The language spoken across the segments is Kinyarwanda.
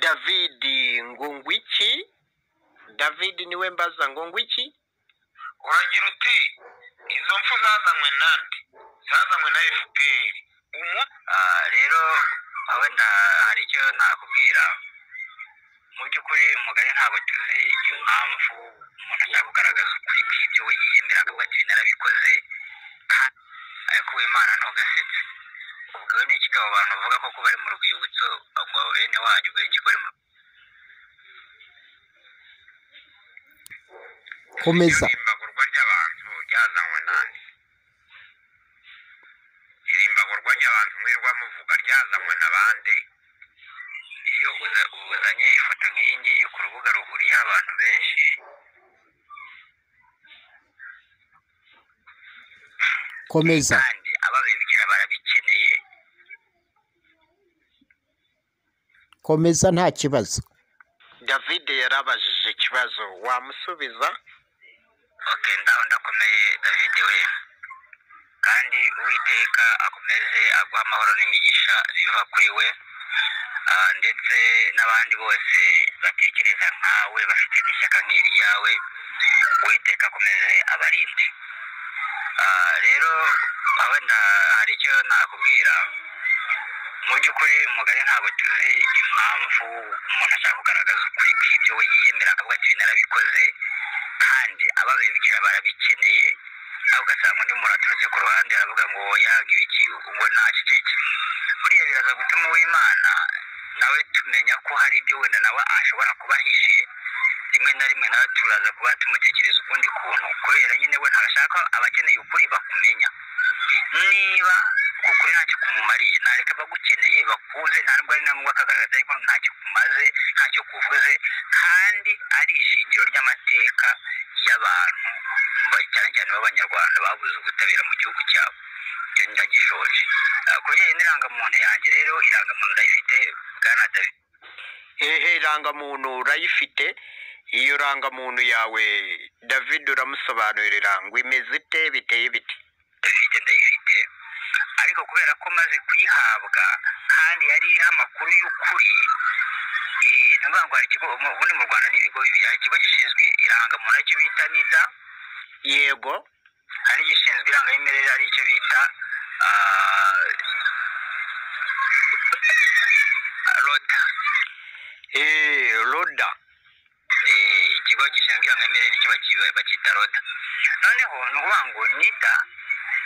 david ngungwiki david niwe mbaza ngungwiki uragira uti izo mfu zazanywe nande zazanywe na fpr umu Ah, rero wenda hari icyo nakubwira mu by'ukuri mugari ntabwo tuzi impamvu umuntu ashaka kugaragaza ukuri kw'ibyo we yiyemera akavuga ati narabikoze kandi ariko uwimana ntugasetse ubwo ni ikigabo abantu bavuga ko kuba ari mu rwibutso ubwo bene wanyu benshi bari mu komeza irimbagurwa ry'abantu ryazanywe nande irimbagurwa ry'abantu mwirirwa muvuga ryazanywe na bande iyo uza- uzanye ifoto nk'iyi ngiyi ku rubuga ruhuriyeho abantu benshi komeza kandi ababibwira barabikeneye komeza nta kibazo david yarabajije ikibazo wamusubiza ok ndaho ndakomeye david we kandi uwiteka akomeze aguha amahoro n'imigisha biva kuri we Ah, ndetse n'abandi bose batekereza nkawe bafite n'ishyaka nk'iryawe uwiteka akomeze abarinde Ah, rero wenda hari icyo nakubwira mu by'ukuri mugari ntabwo tuzi impamvu umuntu ashaka kugaragaza ukuri kw'ibyo we yiyemera akavuga ati narabikoze kandi ababibwira barabikeneye aho ugasanga undi muntu aturutse ku ruhande aravuga ngo yaga ibiki ubwo nta kiceke buriya biraza gutuma uw'imana nawe tumenya ko hari ibyo wenda nawe ashobora kuba ahishe rimwe na rimwe nawe turaza kuba tumutekereza ukundi kuntu kubera nyine we ntashaka abakeneye ukuri bakumenya niba ukuri ntacyo kumumariye nareka abagukeneye bakunze nta nubwo ari ngombwa kagaragaza ariko ntacyo kumaze ntacyo kuvuze kandi ari ishingiro ry'amateka y'abantu ba- cyane cyane b'abanyarwanda babuze ubutabera mu gihugu cyabo icyo ndagishoje Ah, ku bijyanye n'irangamuntu yanjye rero irangamuntu ndayifite bwana david hehe irangamuntu urayifite iyo rangamuntu yawe david uramusobanurira ngo imeze ite biteye biti david ndayifite ariko kubera ko maze kuyihabwa kandi yari iriho amakuru y'ukuri eh, ni ukuvuga ngo hari ikigo mu- ubundi mu rwanda ni ibigo bibiri hari ikigo gishinzwe irangamuntu aricyo bita nida yego hari igishinzwe irangamimerere ari icyo bita roda eee roda ikigo gishinzwe irangamimerere nicyo baki- bacyita roda noneho ni ukuvuga ngo nida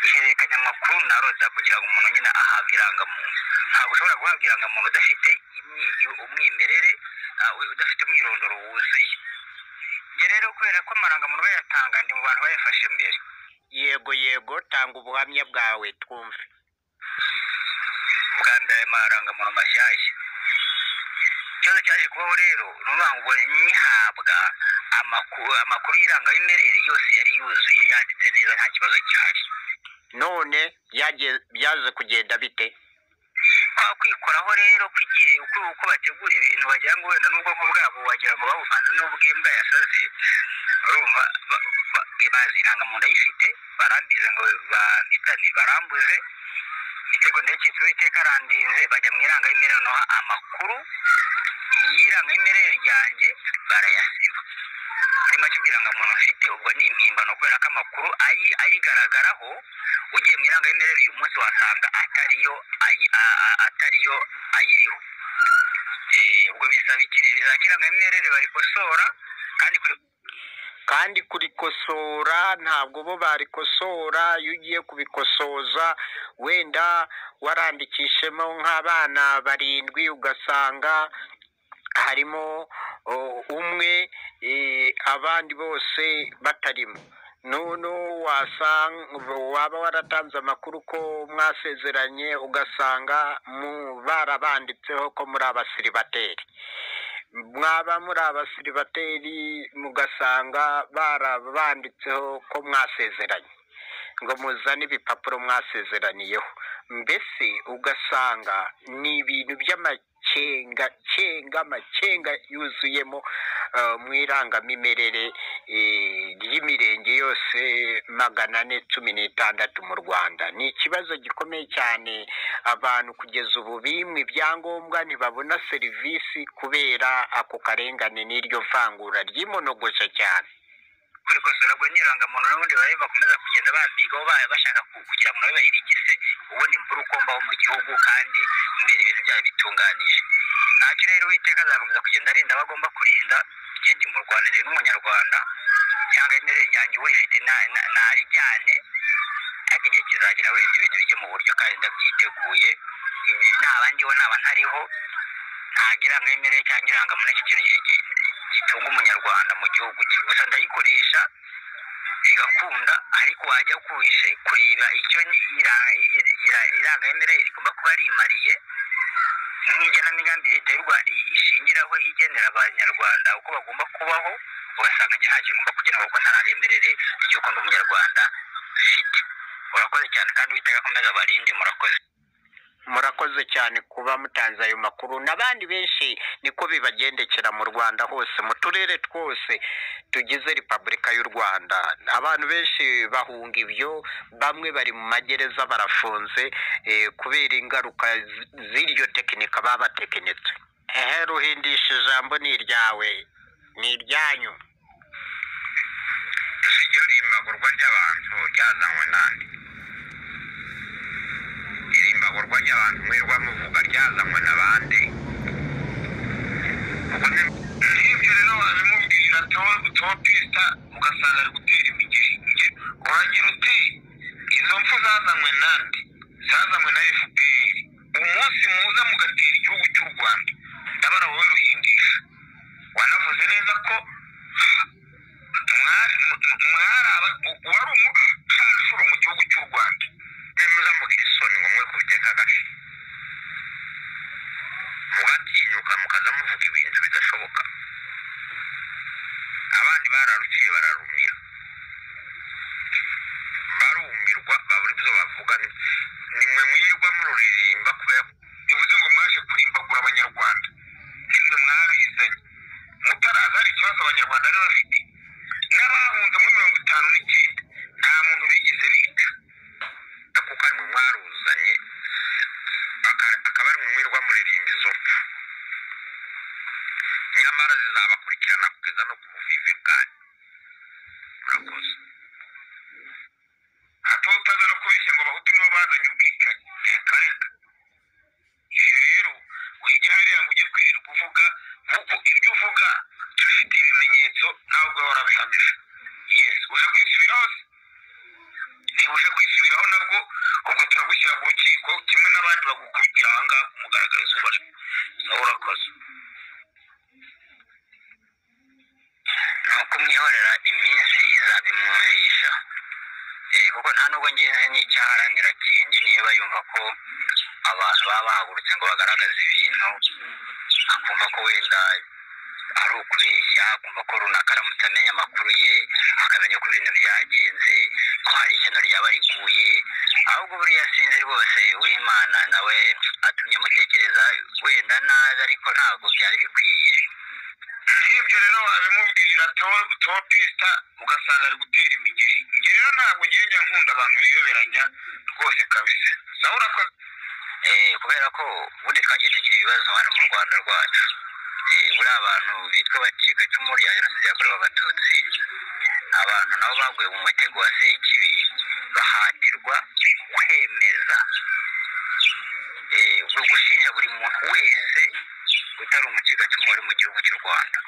ihererekanya amakuru na roda kugira ngo umuntu nyine ahabwe irangamuntu ntabwo ushobora guhabwa irangamuntu udafite imyi- umwimerere ah, we- udafite umwirondoro wuzuye ibyo rero kubera ko amarangamuntu bayatanga ni mu bantu bayafashe mbere yego yego tanga ubuhamya bwawe twumve bwa mbere ayo marangamuntu mashyashya ikibazo cyaje kubaho rero ni ukuvuga ngo nyihabwa amakuru amakuru y'irangabimerere yose yari yuzuye yanditse neza nta kibazo cyari none byaje- byaje kugenda bite kwa kwikoraho rero kw'igihe uko uko bategura ibintu wagira ngo wenda n'ubwonko bwabo wagira ngo babuvanze n'ubw'imbwa yasaze urumva ba- ba- bazi irangamuntu ayifite barambize ngo bampitanire barambuze imitego ndetse uwiteka arandinze bajya mu irangabimerere noneho amakuru y'irangabimerere ryanjye barayasiba muri make ubw'irangamuntu mfite ubwo ni impimbano kubera ko amakuru ayi- ayigaragaraho ugiye mu irangabimerere uyu munsi wasanga atariyo ayi- a- a- atariyo ayiriho Eh, ubwo bisaba iki rero izakira irangabimerere barikosora kandi kuri kandi kurikosora ntabwo bo barikosora iyo ugiye kubikosoza wenda warandikishemo nk'abana barindwi ugasanga harimo o, umwe e, abandi bose batarimo none wasanga waba waratanze amakuru ko mwasezeranye ugasanga mu- barabanditseho ko muri abasiribateri mwaba muri abasiribateri mugasanga barabanditseho ko mwasezeranye ngo muzane ibipapuro mwasezeraniyeho mbese ugasanga ni ibintu by'ama- cenga cenga amacenga yuzuyemo eh, mu irangamimerere eh, ry'imirenge yose magana ane cumi n'itandatu mu rwanda ni ikibazo gikomeye cyane abantu kugeza ubu bimwe ibyangombwa ntibabona serivisi kubera ako karengane n'iryo vangura ry'imonogosha cyane kurikosora ngo n'irangamuntu n'ubundi bari bakomeza kugenda bambigaho ba- bashaka ku- kugira ngo nabo bayirigize ubundi imvura ukombaho mu gihugu kandi imbere ibintu byari bitunganije ntacyo rero uwiteka azakomeza kugenda arinda abo agomba kurinda yenda mu rwanda rero n'umunyarwanda ihangane ryanjye urifite na- na- narijyane ariko igihe kizagera wenda ibintu bijye mu buryo kandi ndabyiteguye Ibi- naba ndiho naba ntariho ntabwo irangamimerere cyangwa irangamuntu ari cyo kintu gi- gi- gitunga umunyarwanda mu gihugu cye gusa ndayikoresha igakunda ariko wajya kuhishe kureba icyo ni- ira- ira- ira- irangamirire rigomba kuba rimariye n'igenamigambi leta y'u rwanda ishingiraho igenera abanyarwanda uko bagomba kubaho ugasanga nta kintu ugomba kugira ngo kuko nta rangamirire ry'uko ndi umunyarwanda ufite murakoze cyane kandi uwiteka akomeza abarinde murakoze murakoze cyane kuba mutanze ayo makuru n'abandi benshi niko bibagendekera mu rwanda hose mu turere twose tugize repubulika y'u rwanda abantu benshi bahunga ibyo bamwe bari mu magereza barafunze eh, kubera ingaruka z- z'iryo tekinika babatekinitse ehe ruhindisha ijambo ni iryawe ni iryanyu ese iryo rimbagurwa ry'abantu ryazanywe nande irimbagurwa ry'abantu mwirirwa muvuga ryazanywe na bande ubwo ni- n'ibyo rero wabimubwira tuwapita ugasanga ari gutera imigeri uragira uti izo mpfu zazanywe nande zazanywe na fpr umunsi muza mugatera igihugu cy'u rwanda ndabara wowe ruhingisha wanavuze neza ko mwari mwari aba wari umucancuro mu gihugu cy'u rwanda nemeza mvugira isoni ngo mwe kubiteka agashyi mugatinyuka mukaza muvuga ibintu bidashoboka abandi bararuciye bararumira barumirwa babura ibyo bavuga ni- ni mwe mwirirwa mururirimba kubera ko bivuze ngo mwaje kurimbagura abanyarwanda nimwe mwabizanye mutaraza hari ikibazo abanyarwanda bari bafite n'abahunze muri mirongo itanu n'icyenda nta muntu bigeze bica kuko ari mwe mwaruzanye aka- akaba ari mwe mwirirwa muririmba izo mpfu nyamara zizabakurikirana kugeza no ku buvivi bwanyu murakoze hato utaza no kubeshya ngo abahutu nibo bazanye ubwicanyi reka ibyo rero ujya hariya ngo ujye kwirirwa uvuga kuko ibyo uvuga tubifitiye ibimenyetso nawe ubwawe urabihamije yes uje kwisubiraho se niba uje kwisubiraho nabwo ubwo turagushyira mu rukiko kimwe n'abandi bagukubitira ahangaha umugaragara izuba nawe urakoze ni ukumwihorera iminsi izabimwumvisha Eh, kuko nta nubwo ngenzi n'icyaha aharanira kindi niba yumva ko abantu baba bahagurutse ngo bagaragaze ibintu akumva ko wenda ari ukubeshya akumva ko runaka aramutse amenya amakuru ye akamenya ko ibintu byagenze ko hari ishyano ryaba riguye ahubwo buriya sinzi rwose w'imana nawe atumye mutekereza wenda nabi ariko ntabwo byari bikwiye nk'ibyo rero wabimubwira topista ugasanga ari gutera imigeri njye rero ntabwo ngenda nkunda abantu biyoberanya rwose kabisa nawe urakoze kubera ko ubundi twagiye tugira ibibazo hano mu rwanda rwacu Eh, buriya abantu bitwa abacika icumu rya jenoside yakorewe abatutsi abantu nabo baguye mu mutego wa sekibi bahatirwa kwemeza eh, buri gushinja buri muntu wese utari umucikacumu wari mu gihugu cy'u rwanda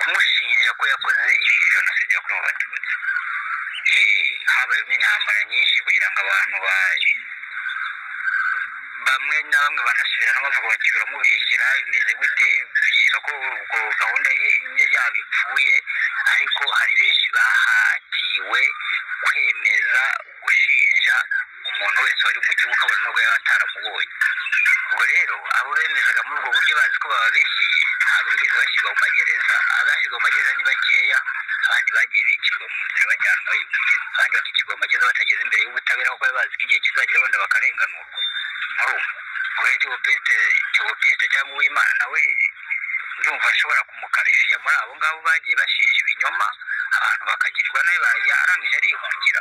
kumushinja ko yakoze iyi jenoside yakorewe abatutsi Eh, habayemo intambara nyinshi kugira ngo abantu baje bamwe na bamwe banasubira n'amavuga bati uramubeshyira bimeze gute byiza ko ubwo gahunda ye ye yaba ipfuye ariko hari benshi bahatiwe kwemeza gushinja umuntu wese wari mu gihugu kabone n'ubwo yaba ataramubonye ubwo rero abo bemezaga muri ubwo buryo bazi ko bababeshyeye ntabwo bigeze bashyirwa mu magereza abashyirwa mu magereza ni bakeya abandi bagiye bicirwa mu nzira bajyanwayo abandi bakicirwa mu magereza batageze imbere y'ubutabera kuko bari bazi ko igihe kizagera wenda bakarenganurwa murumva guhera cy'ubupiste cy'ubupiste cyangwa uwimana nawe ndumva ashobora kumukarifiya muri abo ngabo bagiye bashinja ibinyoma abantu bakagirwa nabi ba- yarangije arihungira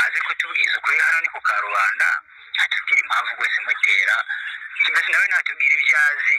aze kutubwiza ukuri hano ni ku karubanda atubwira impamvu rwose imutera mbese nawe natubwira ibyo azi